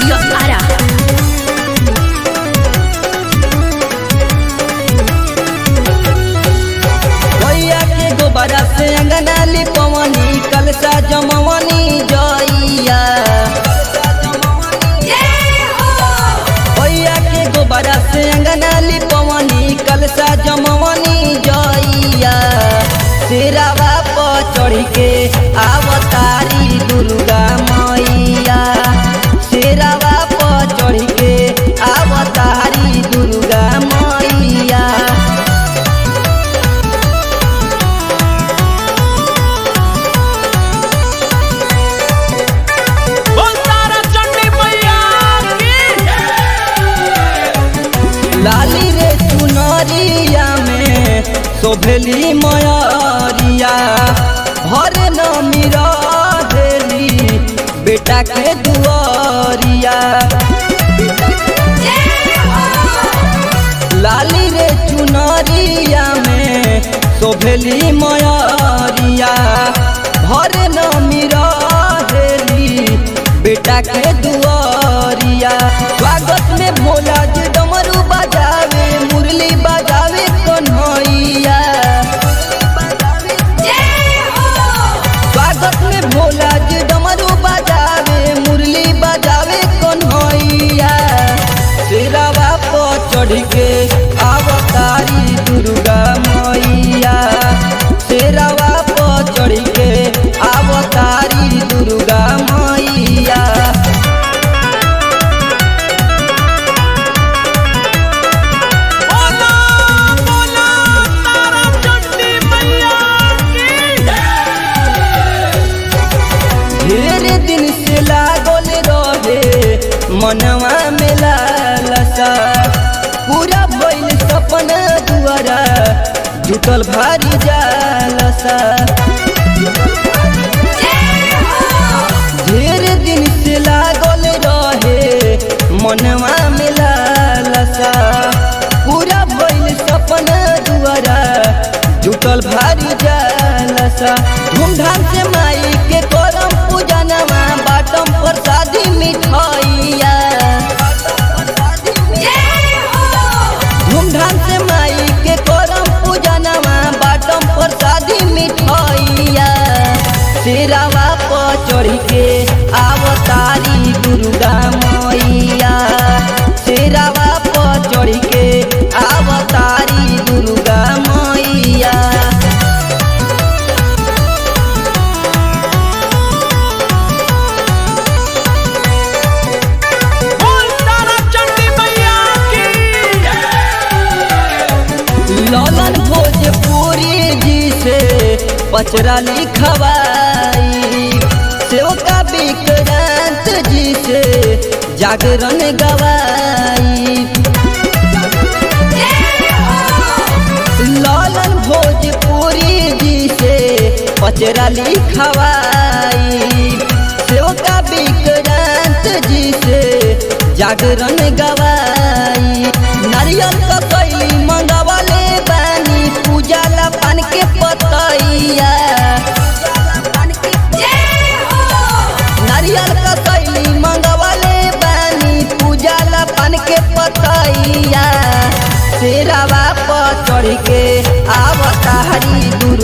Studio Ara. भैया के गोबरा से अंगना लिपवनी कलसा जमवनी जइया भैया के गोबरा से अंगना लिपवनी कलसा जमवनी जइया शेरावा पर चढ़ के आवतारी दुर्गा मैया शेरावा पर चढ़ के आवतारी दुर्गा मैया बोल तारा चंडी मैया की लाली रे चुनरिया में शोभली मयरिया हर नमीरा देली बेटा के दुआरिया लाली रे चुनरिया में शोभली मयरिया हर नमीरा देली बेटा के दुआरिया स्वागत में भोला जी डमरू बजावे मुरली बजावे कन्हैया स्वागत में भोला जी डमरू बजावे मुरली बजावे कन्हैया शेरावा पर चढ़ के अवतारी दुर्गा मैया शेरावा पर चढ़ के अवतारी दुर्गा मैया बोला बोला तारा चंडी मैया की ढेर दिन से लागल रहे मनवा में लालसा पूरा भइल सपना दुआरा जुटल भारी जालसा ढेर दिन से लागल रहे मनवा में लालसा पूरा भइल सपना दुआरा जुटल भारी जालसा धूमधाम से माई के करम पूजनवा बाटम प्रसादी मिठाइया धूमधाम से माई के करम पूजनवा बाटम प्रसादी मिठाइया शेरावा पर चढ़ के आवतारी दुर्गा मैया शेरावा पर चढ़ के आवतारी दुर्गा मैया बोल तारा चंडी मैया की ललन भोजपुरी जी से पचरा लिखवाई सेवका विक्रांत जी से जागरण गवाई ललन भोजपुरी जी से पचरा लिखवाई सेवका विक्रांत जी से जागरण गवाई नारियल का कैली मंगवाले बानी पूजा ला पान के पतैया नारियल का कैली मंगवाले बानी पूजा ला पान के पतैया शेरावा पर चढ़ के आवतारी